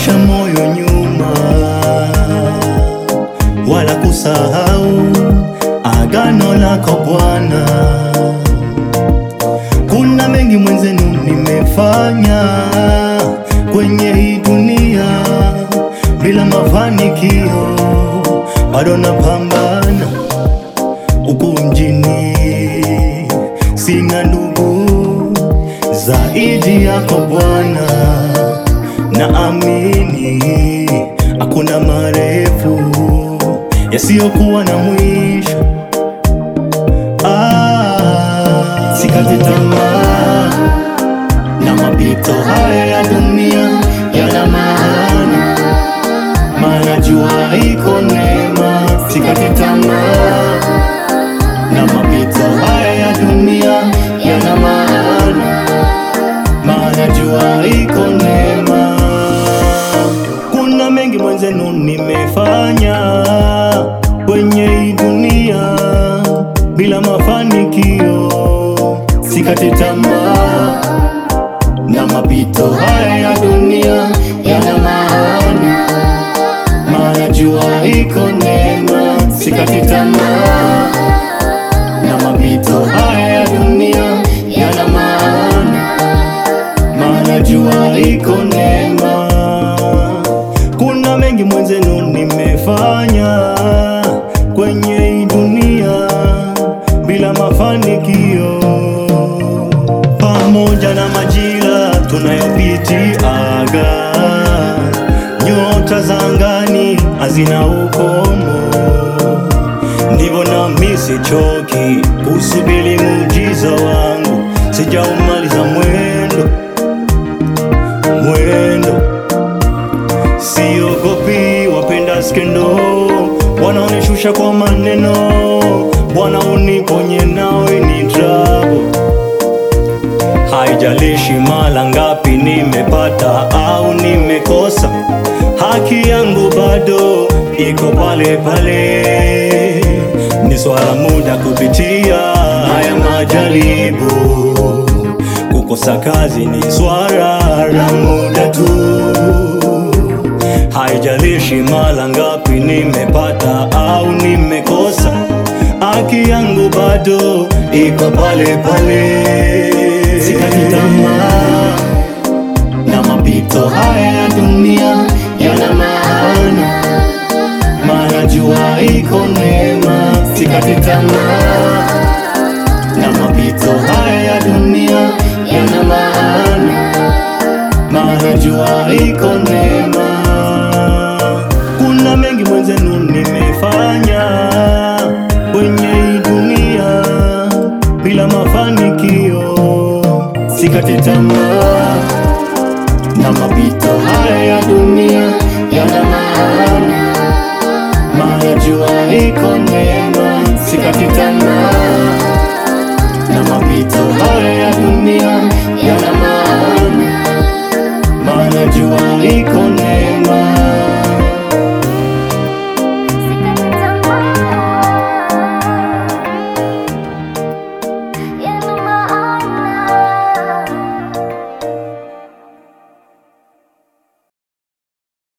kurudisha moyo nyuma wala kusahau agano lako Bwana. Kuna mengi mwenzenu nimefanya kwenye hii dunia bila mafanikio, bado napambana huku mjini, sina ndugu zaidi yako Bwana, naamini hakuna marefu yasiyokuwa na mwisho. Ah, sikati tamaa na mapito haya ya dunia yana maana, maana jua iko neema. Sikati tamaa na mapito haya ya dunia yana maana, maana jua iko neema. Kuna mengi mwenzenu nimefanya kwenye hii dunia bila mafanikio, sikati tamaa na mapito haya ya dunia yana maana, maana jua iko neema. Sikati tamaa na mapito haya ya dunia yana maana, maana jua iko neema. Kuna mengi mwenzenu nimefanya kwenye hii dunia bila mafanikio, pamoja na majira tunayopitiaga, nyota za angani hazina ukomo, ndivyo nami sichoki kusubiri muujiza wangu, sijaumaliza mwendo mwendo Siogopi wapenda skendo, wanaonishusha kwa maneno. Bwana uniponye nawe ni trouble. Haijalishi mara ngapi nimepata au nimekosa, haki yangu bado iko pale pale. Ni swala muda kupitia haya majaribu. Kukosa kazi ni swala la muda tu. Haijalishi mara ngapi nimepata au nimekosa, haki yangu bado iko pale pale. Sikati tamaa na mapito haya ya dunia yana maana, maana jua iko neema. Sikati tamaa na mapito haya ya dunia yana maana, maana jua iko neema. Kuna mengi mwenzenu nimefanya kwenye hii dunia bila mafanikio, sikati tamaa na mapito haya ya dunia yana maana, maana jua iko neema. Sikati tamaa na mapito haya ya dunia yana maana, maana jua iko neema.